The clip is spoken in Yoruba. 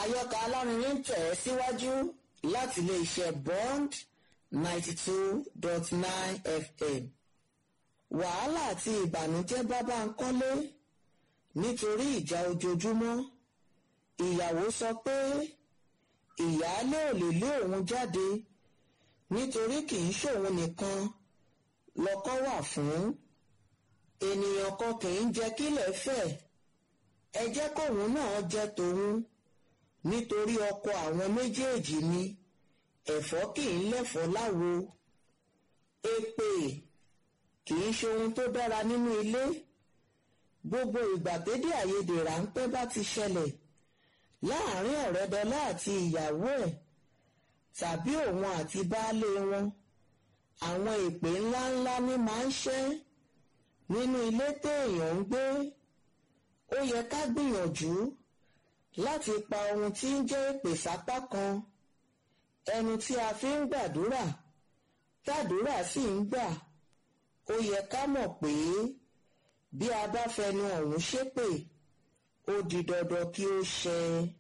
àyọkà alárinrin tẹ̀ ẹ́ síwájú láti iléeṣẹ́ bond ninety two dot nine fm wàhálà àti ìbànújẹ́ bá Bánkọ́lé nítorí ìjà ojoojúmọ́ ìyàwó sọ pé ìyáálé ò lè lé òun jáde nítorí kì í ṣòun nìkan lọ́kọ wà fún ènìyàn kan kì í jẹ́ kílẹ̀ fẹ̀ ẹ jẹ́ kóun náà jẹ́ tòun nítorí ọkọ àwọn méjèèjì ni ẹ̀fọ́ kì í lẹ́fọ́ láwo èpè kì í ṣe ohun tó dára nínú ilé gbogbo ìgbà tédé àìyedè ráńpẹ́ bá ti ṣẹlẹ̀ láàrin ọ̀rẹ́dọ́lá àti ìyàwó ẹ̀ tàbí òun àti baálé wọn àwọn èpè ńláńlá ní máa ń ṣẹ́ nínú ilé téèyàn ń gbé ó yẹ ká gbìyànjú láti pa ohun tí ń jẹ́ èpè sápá kan ẹnu tí a fi ń gbàdúrà tàdúrà sì ń gbà ó yẹ ká mọ̀ pé bí a bá fẹnu ọ̀hún ṣépè ó di dandan kí ó ṣẹ.